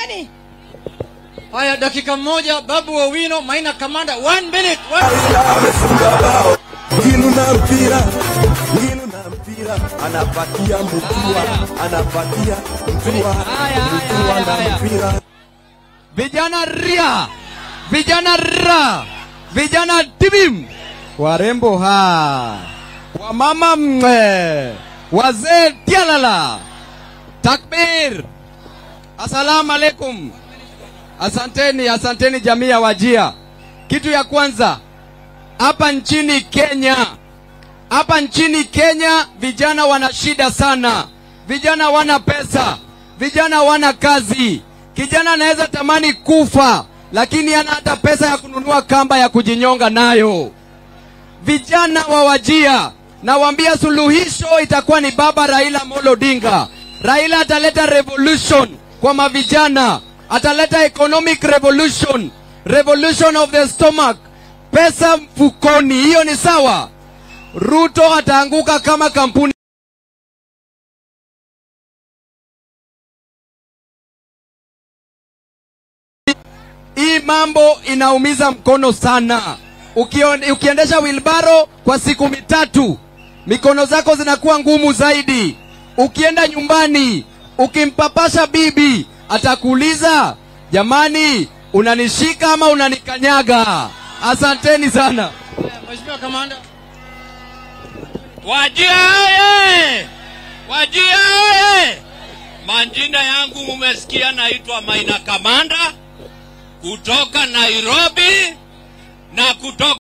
nani haya dakika moja babu owino maina kamanda one minute one... amefunga bao ngilu na mpira ngilu na mpira anapatia mtua anapatia mtua Haya, haya, mtua haya, haya. na mpira vijana ria vijana ra vijana tibim warembo ha wamama mwe wazee tialala takbir assalamu alaikum asanteni asanteni jamii ya wajia kitu ya kwanza hapa nchini kenya hapa nchini kenya vijana wana shida sana vijana wana pesa vijana wana kazi kijana anaweza tamani kufa lakini ana hata pesa ya kununua kamba ya kujinyonga nayo vijana wa wajia nawaambia suluhisho itakuwa ni baba raila molo odinga raila ataleta revolution kwa mavijana ataleta economic revolution revolution of the stomach pesa mfukoni hiyo ni sawa ruto ataanguka kama kampuni hii mambo inaumiza mkono sana Ukio- ukiendesha wilbaro kwa siku mitatu mikono zako zinakuwa ngumu zaidi ukienda nyumbani ukimpapasha bibi atakuuliza jamani unanishika ama unanikanyaga asanteni sana mheshimiwa kamanda Wajia oye! Wajia oye! Majina yangu mumesikia, naitwa Maina Kamanda kutoka Nairobi na kutoka